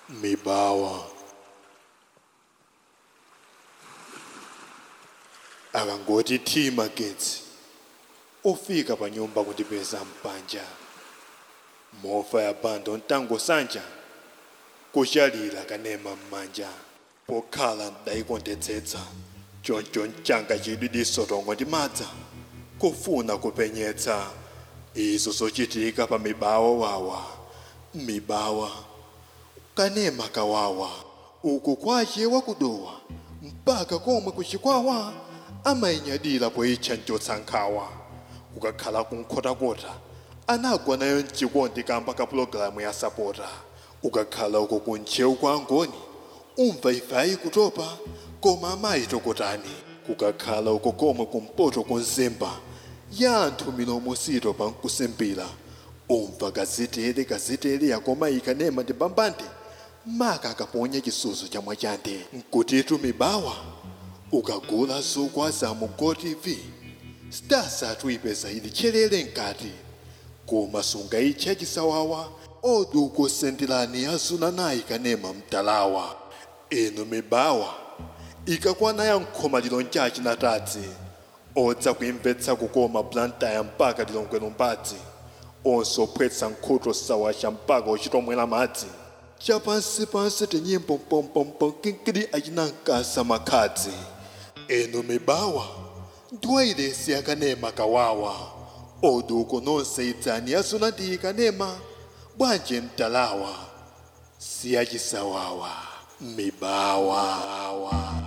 mibawa akangoti thi magetsi ufika pa nyumba kundipeza mpanja mofa ya bando mtango sanja kuchalira kanema m'manja pokhala ndayikondetsetsa choncho mchanga chidwi disotongo ndi madza kufuna kupenyetsa izo zochitika pa mibawa wawa mibawa kanema kawawa uku kwache wakudowa mpaka komwe kuchikwawa amayinyadira poyitcha mchotsankhawa kukakhala kunkhotakota anagwa nayo mchikondi kamba ka pulogalamu ya sapota ukakhala uko kuntchewu kwa angoni umva ife ayikutopa koma amayitokotani kukakhala uko komwe kumpoto kunzimba ya anthu milomo sito pa nkusembira umva gazetele gazetele yakoma ikanema ndi bambande maka akaponya chisuzo cha mwachande nkutitu mibawa ukagula zokwa za mu gotv stars atuipeza ili chelele nkati koma sungayitcha chisawawa odi ukusendelani azuna nayi kanema mtalawa inu mibawa ikakwana ya nkhomaliro nchachi natadzi odza kuimvetsa kukoma blantaya mpaka lilongwero mbadzi onse ophwetsa nkhutu sawacha mpaka uchitomwera madzi chapansipansi tinyimbo mpompompo kinkiri acinankasa makhadzi enu mibawa ndiwairesi yakanema kawawa odi uko nonse idzani yazuna ndi ikanema bwanje mtalawa siyachisawawa mibawa